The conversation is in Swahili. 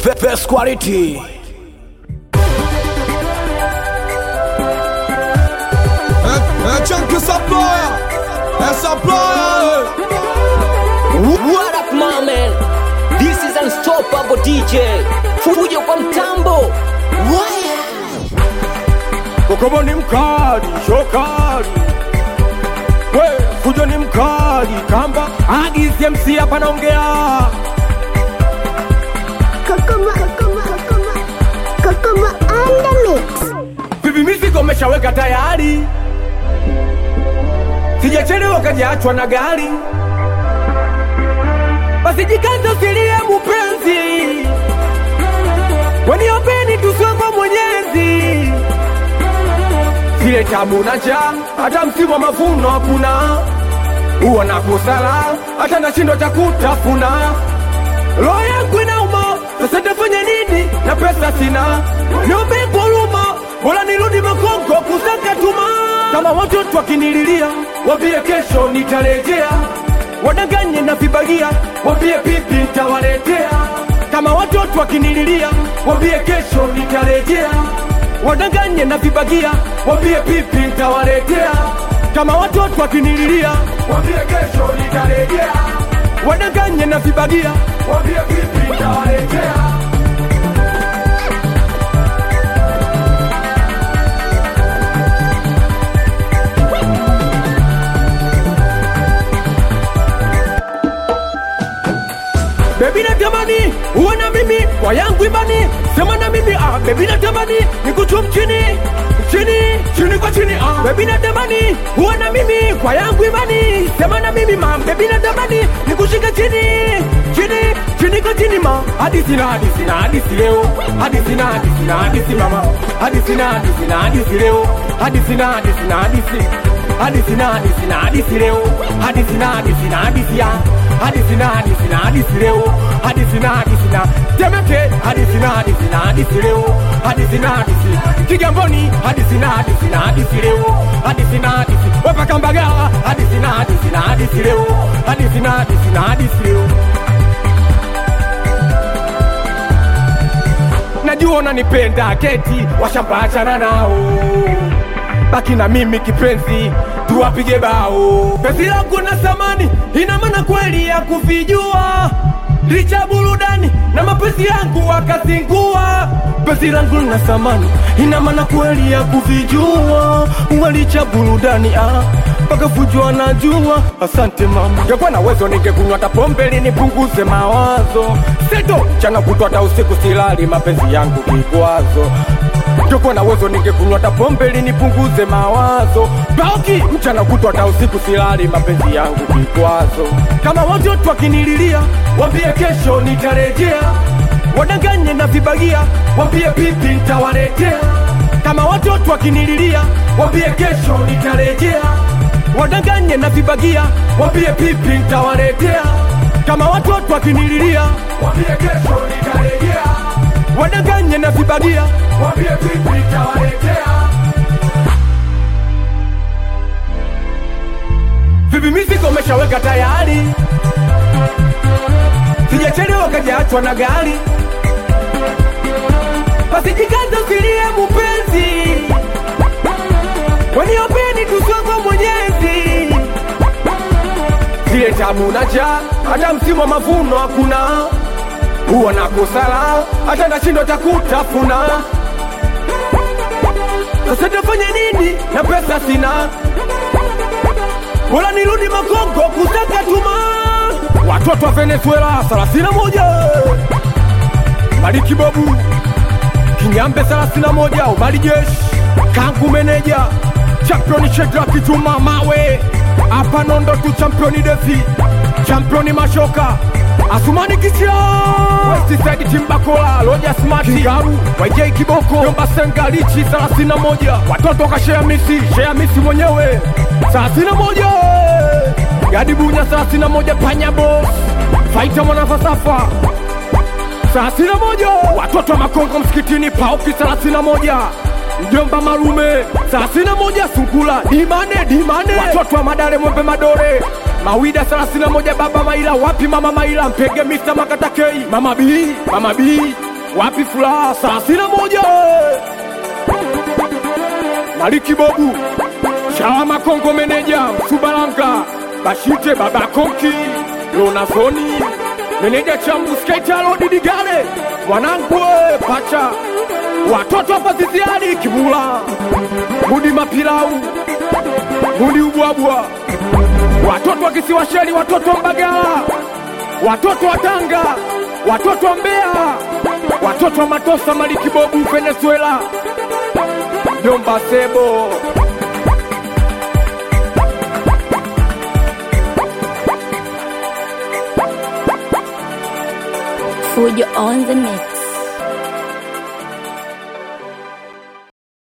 Be- best quality. É, é Chunk Saploya, é Saploya, What up my man? This is unstoppable DJ. Fujo kwa mtambo. Waya. Kokobo ni mkali, shokali. We, fujo ni mkali, kamba. Agi CMC hapa naongea. Kokoma, kokoma, kokoma, kokoma on the mix. Vipi mizigo umeshaweka tayari? Sijachelewa kajaachwa na gari. Basi jikaze usilie mupenzi. Waniopeni tusongo mwenyezi. Zile tabu na njaa, hata msimu wa mavuno hakuna. Huwa na kusala, hata nashindwa cha kutafuna. Roho yangu inauma, sasa nitafanya nini na pesa sina? Niombe kwa huruma, bora nirudi Makongo kusaka tuma. Kama watoto wakinililia, wambie kesho nitarejea. Wadanganye na vibagia, wambie pipi nitawaletea. Kama watoto wakinililia, wambie kesho nitarejea. Wadanganye na vibagia, wambie pipi nitawaletea. Kama watoto wakinililia, wambie kesho nitarejea wadanganye na vibagia, wambie vipi nitawaletea. Bebi natamani uwe na mimi kwa yangu imani, sema na mimi ah, bebi natamani nikuchum chini chini chini kwa chini ah, bebi natamani uwe na mimi kwa yangu imani, sema na mimi ma, bebi natamani nikushika chini chini chini kwa chini ma, hadithi na hadithi na hadithi leo, hadithi na hadithi na hadithi mama, hadithi na hadithi na hadithi leo, hadithi na hadithi na hadithi hadithi na hadithi na hadithi leo, hadithi na hadithi na hadithi ya hadithi na hadithi na hadithi leo, hadithi na hadithi na Temeke, hadithi na hadithi na hadithi leo, hadithi na hadithi Kigamboni, hadithi na hadithi na hadithi leo, hadithi na hadithi Wapaka Mbagala, hadithi na hadithi na hadithi leo, hadithi na hadithi na hadithi leo. Najua unanipenda keti, washamba achana nao baki na mimi kipenzi, tuwapige bao. Penzi langu na samani, ina maana kweli ya kuvijua licha burudani na mapenzi yangu wakazingua. Penzi langu na samani, ina maana kweli ya kuvijua walicha burudani ah mpaka fujua najua. Asante mama, ngekuwa na uwezo ningekunywa hata pombe ili nipunguze mawazo. Seto mchana kutwa hata usiku silali, mapenzi yangu kikwazo Ngekuwa na uwezo ningekunywa hata pombe ili nipunguze mawazo. Bauki mchana kutwa hata usiku silali, mapenzi yangu kikwazo. Kama watoto wakinililia, wambie kesho nitarejea. Wadanganye na vibagia, wambie pipi nitawaletea. Kama watoto wakinililia, wambie kesho nitarejea. Wadanganye na vibagia, wambie pipi nitawaletea. Kama watoto wakinililia, wambie kesho nitarejea wadanganye na vibagia, wambie vipi nitawaletea. Vipi mizigo umeshaweka tayari? Sijachelewa kajaachwa na gari, basi jikaze usilie mupenzi, waniopeni tusongo mwenyezi zile tabu na njaa, hata msimu wa mavuno hakuna huwa na kusala hata nashindwa cha kutafuna. Sasa tafanya nini na pesa sina? Bora nirudi Makongo kusaka tuma. Watoto wa Venezuela thelathini na moja Maliki Babu Kinyambe thelathini na moja Umari Jeshi Kangu meneja championi Shedraki Juma Mawe hapa Nondo tu championi Devi championi Mashoka Asumani Kisia Westside Timbakola Loja Smart Kigaru YJ Kiboko Yomba Senga Lichi 31 Watoto ka Shea Misi Shea Misi mwenyewe 31 Gadi Bunya 31 Panya Boss Faita mwana falsafa 31 Watoto wa Makongo msikitini Pauki 31 Mjomba Marume 31 Sungula Dimane Dimane Watoto wa Madare Mwembe Madore Mawida 31 Baba Maila wapi Mama Maila Mpege Mr Makatakei Mama B Mama B wapi furaha thelathini na moja Maliki Bobu Shama Kongo meneja Subalanga Bashite Baba Konki Lona Soni meneja Chambu Skater Didigale mwanangu we, pacha watoto hapa Ziziadi Kibula Mudi Mapilau Mudi Ubwabwa watoto wa Kisiwa Sheli watoto wa Mbagala watoto wa Tanga watoto wa Mbeya watoto wa Matosa Maliki Bobu Venezuela Jomba Sebo Fujo on the mix.